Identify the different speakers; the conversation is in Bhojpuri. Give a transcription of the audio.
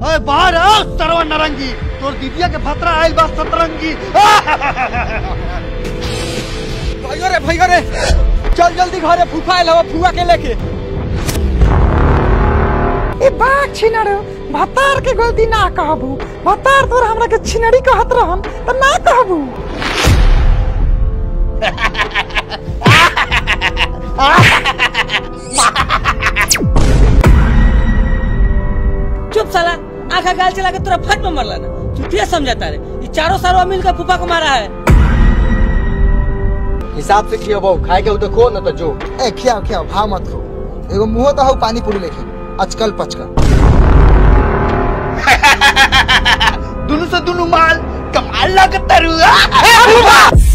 Speaker 1: अरे बाहर आओ सरवा नरंगी तोर दीदिया के भतरा आइल बा सतरंगी
Speaker 2: भैया रे भैया रे चल जल्दी घरे फूफा आइल हवा फुआ के लेके
Speaker 3: ए बाघ छिनर भतार के गलती ना कहबू भतार तोर हमरा के छिनरी कहत रहन त ना कहबू
Speaker 4: चुप साला आंखा गाल चला के तोरा फट में मरला ना तू ये समझाता रे ये चारों सारों मिलकर फूफा को मारा है
Speaker 2: हिसाब से खियो बहु खाए के हो तो खो न तो जो
Speaker 5: ए खियाओ खियाओ भाव मत खो एगो मुंह तो हौ पानी पूरी लेके अचकल पचकल
Speaker 1: दुनु से दुनु माल कमाल लागत तारू